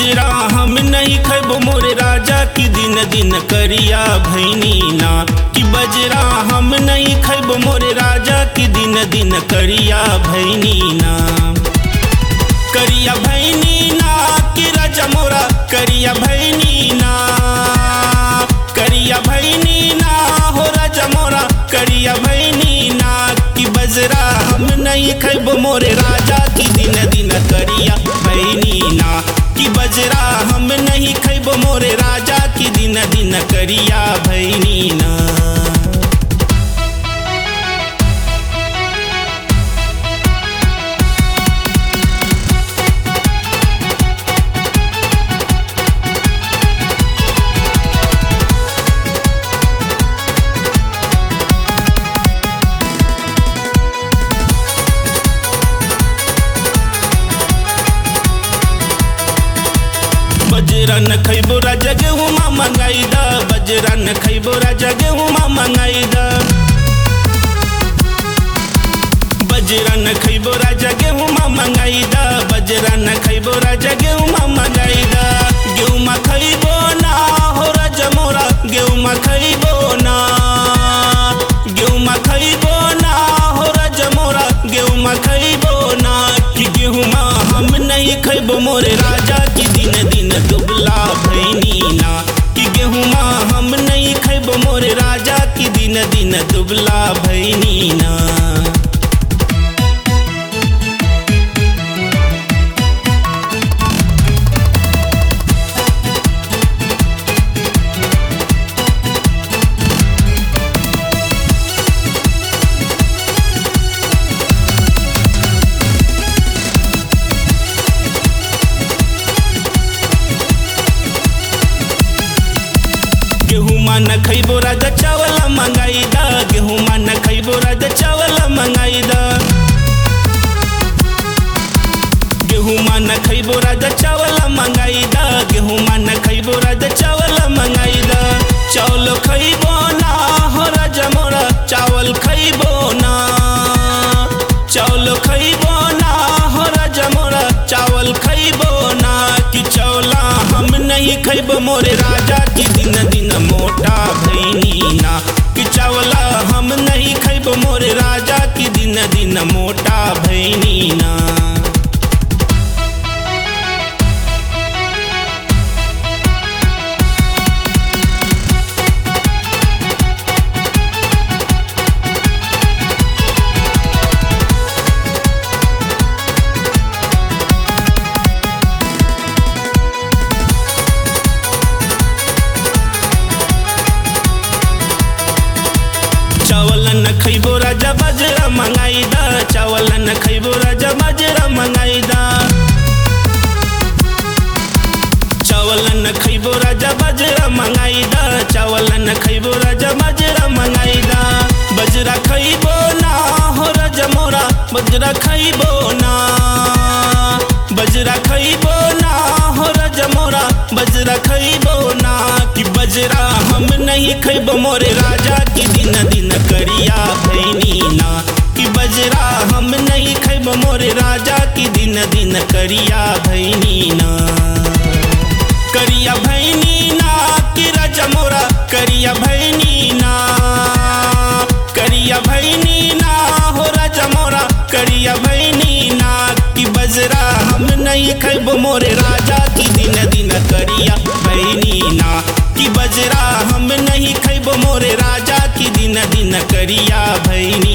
बजरा हम नहीं खैबो मोरे राजा की दिन दिन करिया भैनी ना कि बजरा हम नहीं खैबो मोरे राजा की दिन दिन करिया भैनी ना करिया भैनी ना कि राजा मोरा करिया भैनी ना करिया भैनी ना हो राजा मोरा करिया भैनी ना कि बजरा हम नहीं खैबो मोरे राजा की दिन दिन करिया भैनी ना कि बजरा हम नहीं खैबो मोरे राजा की दिन दिन करिया भैनी ना बजरा न खैबो राजा गेहूँ मा मंगाई दा बजरा न खैबो राजा गेहूँ मा मंगाई दा बजरा न खैबो राजा गेहूँ मा मंगाई दा बजरा न खैबो राजा गेहूँ मा मंगाई दा गेहूँ मा खैबो ना हो राजा मोरा गेहूँ मा खैबो ना गेहूँ मा खैबो ना हो राजा मोरा गेहूँ मा खैबो ना कि गेहूँ मा हम नहीं खैबो मोरे राजा की दिन दिन दुबला भैनी ना कि गेहूँ मा हम नहीं खैबो मोरे राजा की दिन दिन दुबला भैनी ना गेहूँ मा न खैबो राजा चावल मंगाई दा गेहूँ मा न खैबो राजा चावल मंगाई दा गेहूँ मा न खैबो राजा चावल मंगाई दा गेहूँ मा न खैबो राजा चावल मंगाई दा चावल खैबो ना हो राजा मोरा चावल खैबो ना चावल खैबो ना हो राजा मोरा चावल खैबो ना कि चौला हम नहीं खैबो मोरे राजा की दिन दिन मोटा भैनी ना कि चावला हम नहीं खैबो मोरे राजा की दिन दिन मोटा भैनी ना चावल न खैबो राजा बाजरा मंगाई दा चावल न खैबो राजा बाजरा मंगाई दा चावल न खैबो राजा बाजरा मंगाई दा चावल न खैबो राजा बाजरा मंगाई दा बजरा खैबो ना हो राजा मोरा बजरा खैबो ना बजरा खैबो ना हो राजा मोरा बजरा खैबो ना कि बजरा हम नहीं खैबो मोरे राजा की दिन दिन करिया भैनी ना कि बजरा हम नहीं खैबो मोरे राजा की दिन दिन करिया भैनी ना करिया भैनी ना कि राजा मोरा करिया भैनी ना करिया भैनी ना हो राजा मोरा करिया भैनी ना कि बजरा हम नहीं खैबो मोरे राजा की दिन दिन करिया भैनी ना कि बजरा हम नहीं खैबो मोरे राजा की दिन दिन करिया भैनी